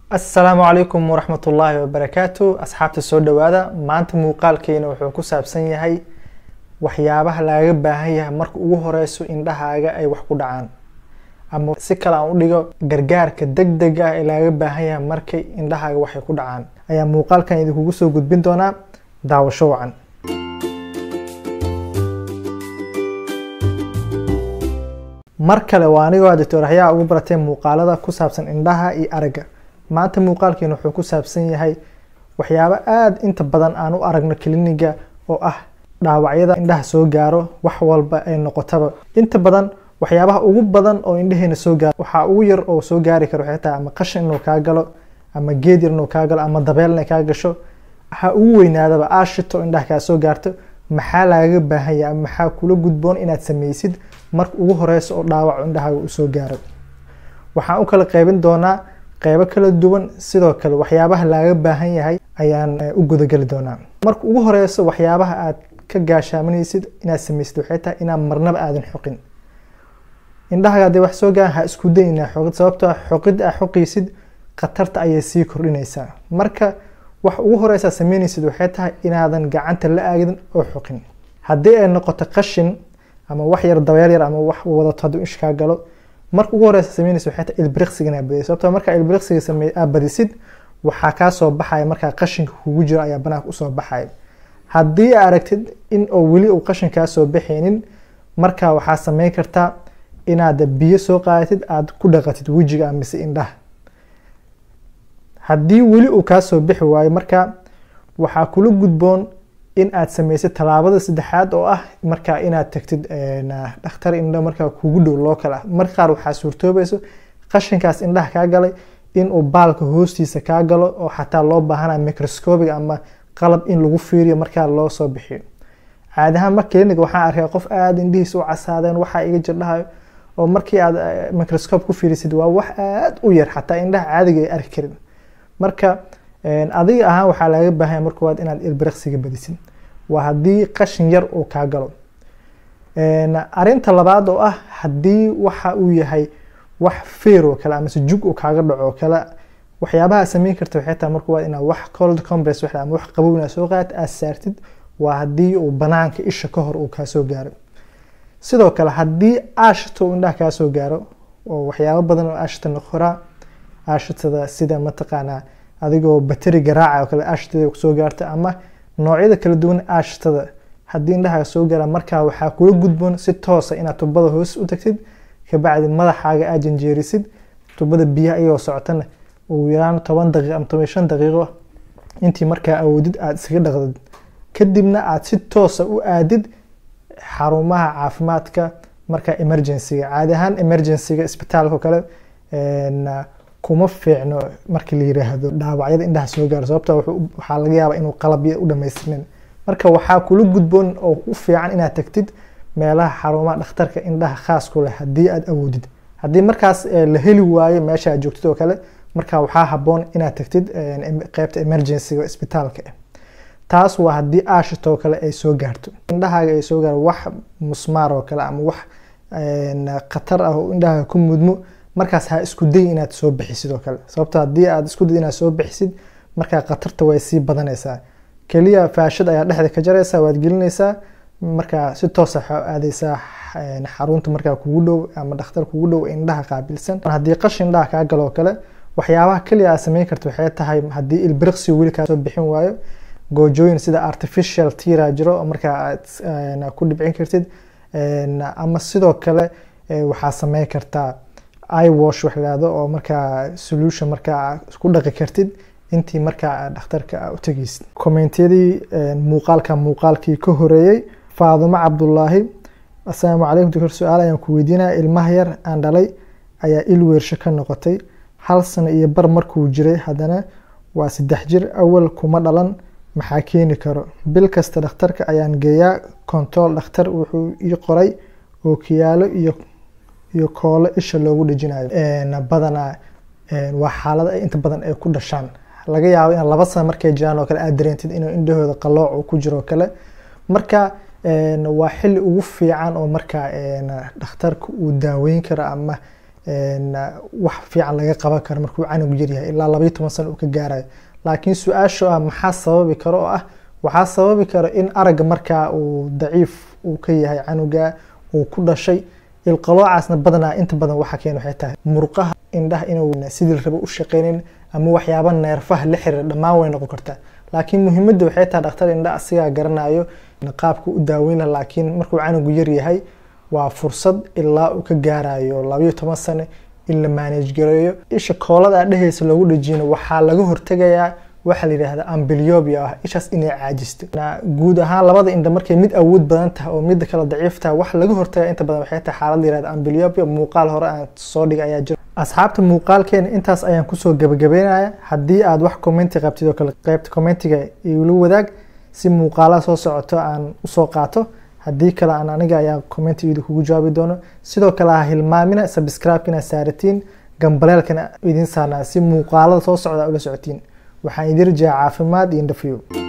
asalaamu calaykum waraxmat ullaahi wabarakaatu asxaabta soo dhowaada maanta muuqaalkeena wuxuu ku saabsan yahay waxyaabaha lagaga baahan yahay marka ugu horeyso indhahaaga ay wax ku dhacaan ama si kale aan u dhigo gargaarka deg deg ah ee lagaga baahan yahay markay indhahaaga waxay ku dhacaan ayaa muuqaalkan idinkugu soo gudbin doonaa daawasho wacan mar kale waa anigoo doctor axyaa ugu baratay muuqaalada ku saabsan indhaha iyo aragga maanta muuqaalkeena wuxuu ku saabsan yahay waxyaabo aada inta badan aan u aragno kliniga oo ah dhaawacyada indhaha soo gaaro wax walba ay noqotaba inta badan waxyaabaha ugu badan oo indhaheena soo gaaro waxaa ugu yar oo soo gaari karo waxay tahay ama qashin inuu kaa galo ama geed yar inuu kaa galo ama dabeel inay kaa gasho waxaa ugu weynaadaba aashito indhaha kaa soo gaarto maxaa lagaga baahan yahay ama maxaa kula gudboon inaad sameysid marka ugu horeysa oo dhaawac indhahaaga uu soo gaaro waxaan u kala qaybin doonaa qeybo kala duwan sidoo kale waxyaabaha lagaga baahan yahay ayaan u gudageli doonaa marka ugu horeyso waxyaabaha aad ka gaashaamanaysid inaad sameysid waxay tahay inaad marnaba aadan xoqin indhahaga hadday wax soo gaaran ha isku day inaa xoqid sababtoo ah xoqid aa xoqaysid khatarta ayay sii kordhinaysaa marka wax ugu horeysaa sameynaysid waxay tahay inaadan gacanta la aagin oo xoqin haddii ay noqoto qashin ama wax yar dabeel yar ama wax wadato hadduu ish kaa galo marka ugu horeysa sameynaysa waxay tahay ilbiriqsiga inaad badisid sababtoo markaa ilbiriqsiga samey aad badisid waxaa kaa soo baxaya markaa qashinka kugu jiro ayaa banaanka usoo baxaya haddii aa aragtid in oo weli uu qashin kaa soo baxaynin markaa waxaa sameyn kartaa inaad biyo soo qaadatid aad ku dhaqatid wejiga mise indhaha haddii weli uu kaa soo bixi waayo markaa waxaa kula gudboon in aad sameysid tallaabada saddexaad oo ah markaa inaad tagtid dhakhtar indho markaa kugu dhow loo kala marka qaar waxaa suurtoobayso qashinkaas indhaha kaa galay inuu baalka hoostiisa kaa galo oo xataa loo baahana microscopic ama qalab in lagu fiiriyo markaa loo soo bixiyo caadi ahaan marka clinic waxaan arkay qof aada indhihiisa u casaadeen waxaa iga jirdhahayo oo markii aad microscope ku fiirisid waa wax aada u yar xataa indhaha caadiga ay arki karin marka adiga ahaan waxaa lagaga baahanya marka waad inaad ilbiriqsiga badisid waa haddii qashin yar uu kaa galo arinta labaad oo ah haddii waxa uu yahay wax feer oo kale amase jug uu kaaga dhaco oo kale waxyaabaha sameyn karta waxay tahay marka waa inaad wax cold compress wax ama wax qabow inaad soo qaadid aad saartid waa haddii uu banaanka isha ka hor uu kaa soo gaaro sidoo kale haddii aashita uu indhaha kaa soo gaaro oo waxyaabo badan oo aashita noqoraa aashitada sida mataqaanaa adigoo bateri garaaca oo kale aashitada soo gaarta ama noocyada kala duwan aashitada haddii indhaha soo gaara markaa waxaa kula gudboon si toosa inaad tubada hoos u tagtid kabacdi madaxaaga aad janjeerisid tubada biyaha iyagoo socotana ugu yaraan toban daqiiq ama toban shan daqiiqo intii markaa awoodid aad iskaga dhaqdid kadibna aad si toosa u aadid xarumaha caafimaadka markaa emergencyga caadi ahaan emergencyga isbitaalka oo kale kuma fiicno markii la yiraahdo dhaawacyada indhaha soo gaaro sababta waxaa laga yaabaa inuu qalabya u dhamaystirnin marka waxaa kula gudboon oo u fiican inaad tagtid meelaha xarumaha dhakhtarka indhaha khaas ku leh haddii aad awoodid haddii markaas la heli waayo meesha aad joogtid oo kale marka waxaa haboon inaad tagtid qeybta emergencyga isbitaalka taas waa haddii aashito oo kale ay soo gaarto indhahaaga ay soo gaaro wax musmaar oo kale ama wax khatar ah oo indhahaaga ku mudmo markaas ha isku day inaad soo bixisid oo kale sababto haddii aad isku day inaad soo bixisid markaa khatarta way sii badanaysaa keliya faashad ayaa dhexda ka jaraysaa waad gelinaysaa markaa si toosa aadeysaa xarunta markaa kugu dhow ama dhakhtar kugu dhow indhaha qaabilsan haddii qashin indhaha kaa galo oo kale waxyaabaha keliya aad sameyn karta waxay tahay haddii ilbiriqsi weli kaa soo bixin waayo goojooyin sida artificial tira jiro oo markaa aad ku dhibcin kartid ama sidoo kale waxaa sameyn kartaa iwash wax lahahdo oo markaa solution markaa ku dhaqi kartid intii markaa dhakhtarka u tegeysid kommentiyadii muuqaalka muuqaalkii ka horeeyey faadumo cabdulaahi assalaamu calaykum doctor su-aal ayaan ku weydiinaya ilmaha yar aan dhalay ayaa il weersho ka noqotay hal sano iyo bar markuu jiray haddana waa saddex jir awal kuma dhalan maxaa keeni karo bil kasta dhakhtarka ayaan geeyaa control dhakhtar wuxuu ii qoray ookiyaalo iyo iyo koolo isha loogu dhejinayo badanaa waa xaalada ay inta badan ay ku dhashaan laga yaabo in laba sano markay jiraan oo kale aad dareentid inuu indhahooda qalooc uu ku jiro oo kale marka waa xili ugu fiican oo markaa dhakhtarka uu daaweyn karo ama wax fiican laga qaban karo markuu canugu yaryahay ilaa labaiyo toban sano uu ka gaarayo laakiin su-aasho ah maxaa sababi karo oo ah waxaa sababi karo in aragga markaa uu daciif uu ka yahay canuga uu ku dhashay ilqaloocaasna badanaa inta badan waxa keen waxay tahay murqaha indhaha inuu sidii raba u shaqeynin ama waxyaaba neerfaha la xiriira dhammaan way noqon kartaa laakiin muhiimadda waxay tahay dhakhtar indha asigaa garanayo qaabka u daaweyn laha laakiin markuu canugu yar yahay waa fursad ilaa uu ka gaarayo labayo toban sane in la maanage gareeyo isha koolada dheheysa loogu dhajiyana waxaa laga hortegayaa waxaa la yidhaahda ambliobia ah ishaas inay caajisto guud ahaan labada indha markay mid awood badan tahay oo midda kale daciif tahay wax laga hortaga inta badan waxay tahay xaalad la yihahda ambliobia muuqaal hore aan soo dhigay ayaa jira asxaabta muuqaalkeena intaas ayaan kusoo gabagabeynaya haddii aad wax commenti qabtid oo kale qaybta commentiga igula wadaag si muuqaalaha soo socoto aan usoo qaato haddii kale aan aniga ayaa commentigeeda kugu jawaabi doono sidoo kale ha hilmaamina subscribe inaad saaratiin gambaleelkana idin saarnaa si muuqaalada soo socda ula socotiin waxaan idin rajaa caafimaad iyo indhafiyo